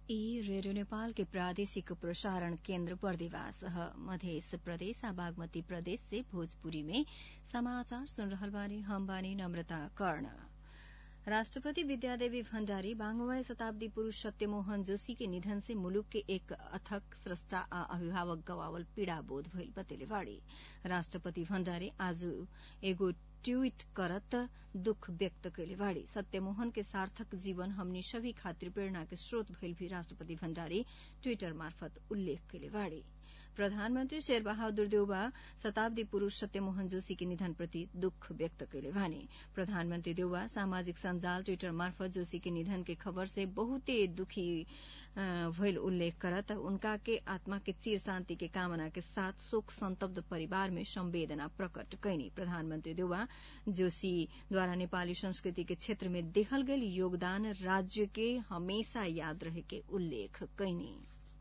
ई रेडियो नेपाल के प्रादेशिक प्रसारण केन्द्र बर्दिवास ह मधेस प्रदेश आ बागमती प्रदेश से भोजपुरी में समाचार सुन रहल बानी हम बानी नम्रता कर्ण राष्ट्रपति विद्यादेवी भण्डारी बांगमय शताब्दी पुरूष सत्यमोहन जोशी के निधन से मुलुक के एक अथक स्रष्टा आ अभिभावक गवावल पीड़ा बोध भइल बतेले बाड़ी राष्ट्रपति भण्डारी आज एगो ट्वीट करत दुख व्यक्त कैले बाड़ी सत्यमोहन के सार्थक जीवन हमनी सभी खातिर प्रेरणा के स्रोत भइल भी राष्ट्रपति भण्डारी ट्वीटर मार्फत उल्लेख कैले बाड़ी प्रधानमन्त्री शेरबहादुर देउबा शताब्दी पुरूष सत्यमोहन जोशी के निधन प्रति दुख व्यक्त कैले भने प्रधानमन्त्री देउबा सामाजिक सञ्जाल ट्वीटर मार्फत जोशी के निधन के खबर से बहुते दुखी भइल उल्लेख करत उनका के आत्मा के चिर शान्ति के कामना के साथ शोक संतब्ध परिवार में संवेदना प्रकट कैनी प्रधानमन्त्री देउबा जोशीद्वारा नेपाली संस्कृति के क्षेत्र में देहल गेल योगदान राज्य के हमेशा याद रहे के उल्लेख कैनी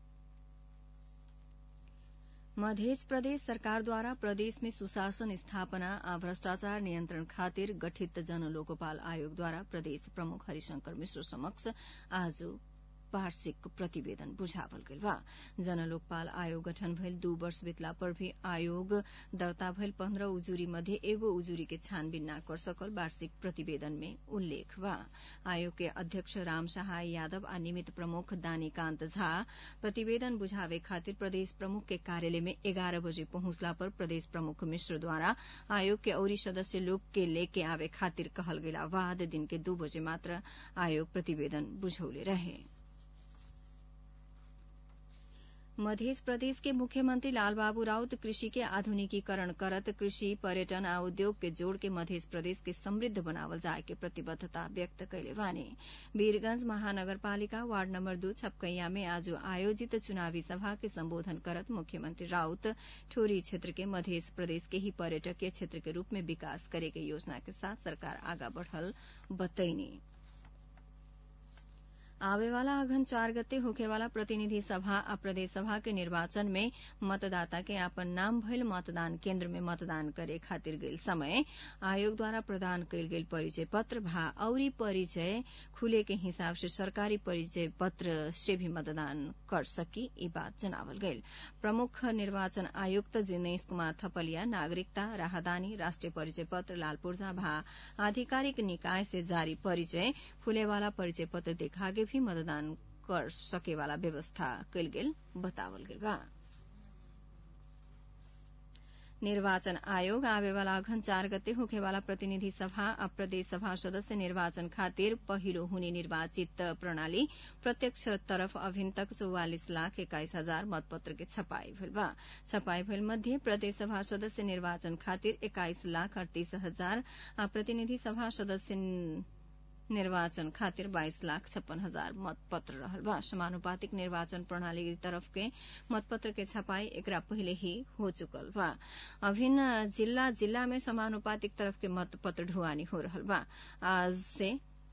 मध्य प्रदेश सरकारद्वारा प्रदेश में सुशासन स्थापना आ भ्रष्टाचार नियन्त्रण खातिर गठित जन लोकपाल आयोगद्वारा प्रदेश प्रमुख हरिशंकर मिश्र समक्ष आज वार्षिक प्रतिवेदन बुझावल गेल बा जन लोकपाल आयोग गठन भइल दू वर्ष बितला पर भी आयोग दर्ता भइल पन्ध्र उजुरी मध्ये एगो उजुरी के छानबिन न कर सकल वार्षिक प्रतिवेदन में उल्लेख बा आयोग के अध्यक्ष राम सहाय यादव आ निमित्त प्रमुख दानीकान्त झा प्रतिवेदन बुझावे खातिर प्रदेश प्रमुख के कार्यालय में एघार बजे पहुंचला पर प्रदेश प्रमुख मिश्रद्वारा आयोग के औरी सदस्य लोग के लेके आवे खातिर कहल गेला बाद दिन के दू बजे मात्र आयोग प्रतिवेदन बुझौले रहे मध्य प्रदेश के मुख्यमंत्री लालबाबू राउत कृषि के आधुनिकीकरण करत कृषि पर्यटन आ उद्योग के जोड़ के मध्य प्रदेश के समृद्ध बनावल जाए के प्रतिबद्धता व्यक्त कैले बानी वीरगंज महानगरपालिका वार्ड नम्बर दू छपकैया में आज आयोजित चुनावी सभा के संबोधन करत मुख्यमंत्री राउत ठोरी क्षेत्र के मध्य प्रदेश के ही पर्यटकीय क्षेत्र के रूप में विकास करे के योजना के साथ सरकार आगा बढ़ल बतैनी आवेवाला अघन चार गते होखेवाला प्रतिनिधि सभा आ प्रदेश सभा के निर्वाचन में मतदाता के आपन नाम भइल मतदान केन्द्र में मतदान करे खातिर गेल समय आयोग द्वारा प्रदान कैल गेल परिचय पत्र भा औरी परिचय खुले के हिसाब से सरकारी परिचय पत्र से भी मतदान कर सकी ई बात जनावल गईल प्रमुख निर्वाचन आयुक्त जिनेश कुमार थपलिया नागरिकता राहदानी राष्ट्रिय परिचय पत्र लालपुर्जा भा आधिकारिक निकाय से जारी परिचय खुलेवाला परिचय पत्र देखागे भी मतदान कर सकेवाला व्यवस्था कैल गेल बतावल गेल बा निर्वाचन आयोग आवेवाला अघन चार गते होखेवाला प्रतिनिधि सभा आ प्रदेश सभा सदस्य निर्वाचन खातिर पहिलो हुने निर्वाचित प्रणाली प्रत्यक्ष तरफ अभिन तक चौवालिस लाख एक्काइस हजार मतपत्र के छपाई भेल बा छपाई भेल मध्ये प्रदेश सभा सदस्य निर्वाचन खातिर एक्काइस लाख अड़तीस हजार आ प्रतिनिधि सभा सदस्य निर्वाचन खातिर बाइस लाख छप्पन हजार मतपत्र रहल बा समानुपातिक निर्वाचन प्रणाली तरफ के मतपत्र के छपाई एकरा पहिले ही हो चुकल बा अभिन्न जिला जिला में समानुपातिक तरफ के मतपत्र ढुवानी हो रहल बा आज से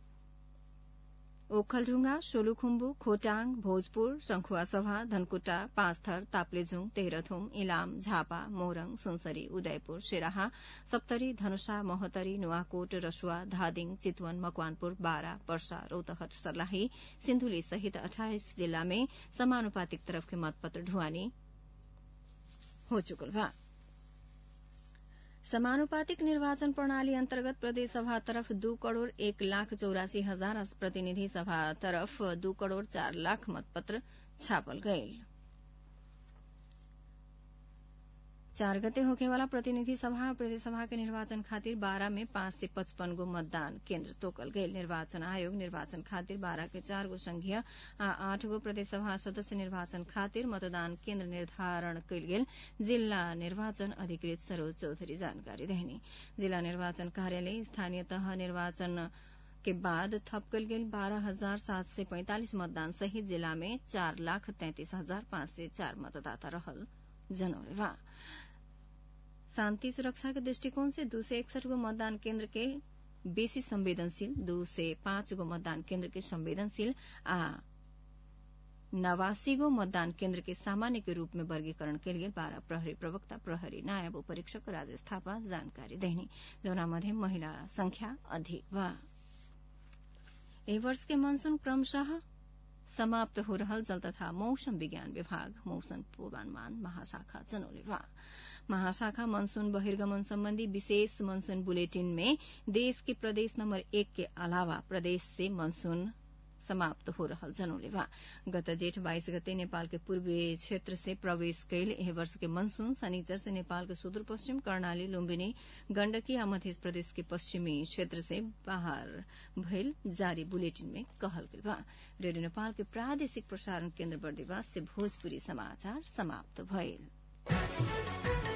ओखलढुंगा सोलुखुम्बु खोटाङ भोजपुर शंखुवा सभा धनकुटा पाँचथर ताप्लेजुङ तेह्रथुम इलाम झापा मोरङ सुनसरी उदयपुर शेराहा सप्तरी धनुषा महोत्तरी नुवाकोट रसुवा धादिङ चितवन मकवानपुर बारा पर्सा रौतहट सर्लाही सिन्धुली सहित अठाइस जिल्ला में समानुपातिक तरफ के मतपत्र ढुवानी हो चुकल बा समानुपातिक निर्वाचन प्रणाली अन्तर्गत प्रदेश सभा तरफ दू करोड़ एक लाख चौरासी हजार प्रतिनिधि सभा तरफ दू करोड़ चार लाख मतपत्र छापल गयल चार गते होखेवाला प्रतिनिधि सभा प्रदेश सभा के निर्वाचन खातिर बारह में पांच से पचपन गो मतदान केन्द्र तोकल गयल निर्वाचन आयोग निर्वाचन खातिर बारह के चार गो संघीय आ आठ गो प्रदेश सभा सदस्य निर्वाचन खातिर मतदान केन्द्र निर्धारण कयल गेल जिल्ला निर्वाचन अधिकृत सरोज चौधरी जानकारी देहनी जिल्ला निर्वाचन कार्यालय स्थानीय तह निर्वाचन के बाद थप कल गेल बारह हजार सात सय पैंतालिस मतदान सहित जिला में चार लाख तैंतिस हजार पाँच सय चार मतदाता रहल जनौले बा शान्ति सुरक्षा के दृष्टिकोण से दू सय एकसठ गो मतदान केन्द्र के बेसी संवेदनशील दू सय पाँच गो मतदान केन्द्र के संवेदनशील आ नवासी गो मतदान केन्द्र के सामान्य के रूप में वर्गीकरण कयल गेल बारह प्रहरी प्रवक्ता प्रहरी नायब परीक्षक राजेश थापा जानकारी देहनी जौना मध्ये महिला संख्या अधिक बा एहि वर्ष के मनसून क्रमशः समाप्त हो रहल जल तथा मौसम विज्ञान विभाग मौसम पूर्वानुमान महाशाखा जनौले बा महाशाखा मनसून बहिर्गमन सम्बन्धी विशेष मनसून बुलेटिन में देश के प्रदेश नम्बर एक के अलावा प्रदेश से मनसून समाप्त हो रहल जनौले बा गत जेठ बाइस गते नेपाल के पूर्वी क्षेत्र से प्रवेश कैल एह वर्ष के मनसून शनिचर से नेपाल के सुदूरपश्चिम कर्णाली लुम्बिनी गण्डकी आ मध्य प्रदेश के पश्चिमी क्षेत्र से बाहर भइल जारी बुलेटिन में कहल गेल बा रेडियो नेपाल के प्रादेशिक प्रसारण केन्द्र बर्दिवास से भोजपुरी समाचार समाप्त भइल